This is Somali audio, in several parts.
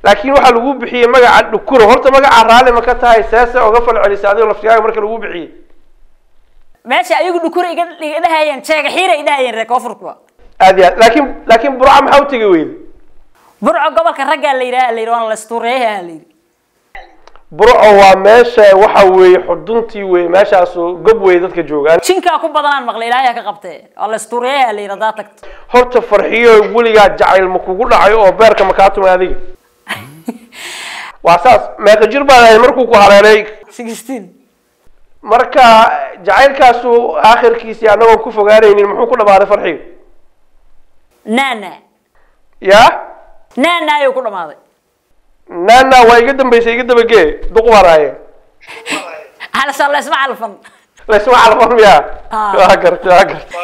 laakiin waxaa lagu bixiyey magaca dhukuro horta magaca raalli ma ka tahay seese oga falcelisa adigo laftigaaga marka lagu bixiyey meesha ayagu dhukura iga iga dhahayeen jeega xiira ay dhahayeen reer koonfurkuwa aad iyo aad laakiin laakiin burca maxaa u tegi weyda burco gobolka raggaa la yidhaha la yidhi waana la istuureeyaha la yidhi burco waa meesha waxa weeye xuduntii wey meeshaasu gob wey dadka joogaan jinkaa ku badanaan maqlay ilaahay ka qabtee waa la istuureeyaha la yidhi haddaa tagto horta farxiyo weligaa jacayl ma kugu dhacay oo beerka ma kaa tumay adiga waa saas meeqa jir baad ahayd markuu ku haleelay sixteen marka jacaylkaasu aakhirkiisii annagoon ku fogaanaynin muxuu ku dhamaaday farxiyo naana ya naana ayuu ku dhamaaday nana waa iga dambaysay iga dabagee duq waraaye halsa laysma calfan laysma calfan miya Ah. waa garta waa garta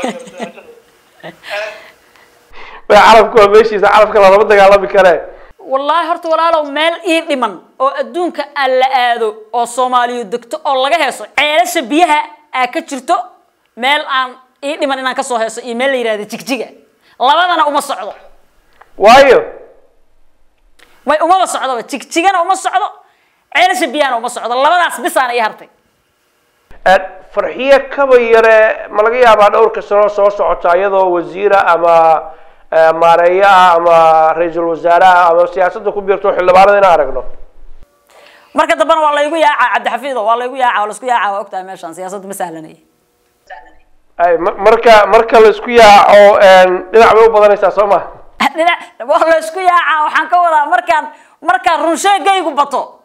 waa calafku waa meeshiisa calafka lalama dagaalami kare wallaahi horta walaalow meel ii dhiman oo adduunka aan la aado oo soomaaliyu degto oo laga heeso ceelasha biyaha aa ka jirto meel aan ii dhiman inaan kasoo heeso iyo meel la yidhahdo jigjiga labadana uma socdo waayo way umaba socdoba jigjigana uma socdo ceelasha biyahana uma socdo labadaas bisaana ii hartay Aad farxiye kaba yare ma laga yaabaa dhowrka sano soo socota iyadoo wasiira ama eh, maareeye ah ama ra-iisul wasaare ah ama siyaasadda ku biirto xildhibaanada inaan aragno marka dambena waa laygu yaacaa cabdixafiido waa laygu yaacaa waa laisku yaacaa waa ogtahay meeshaan siyaasadda ma sahlanaya ay ma- marka marka laisku yaaco een, dhinac bay u badanaysaa soo ma dhinac waa laysku yaacaa waxaan ka wadaa markaan markaan runsheegaygu bato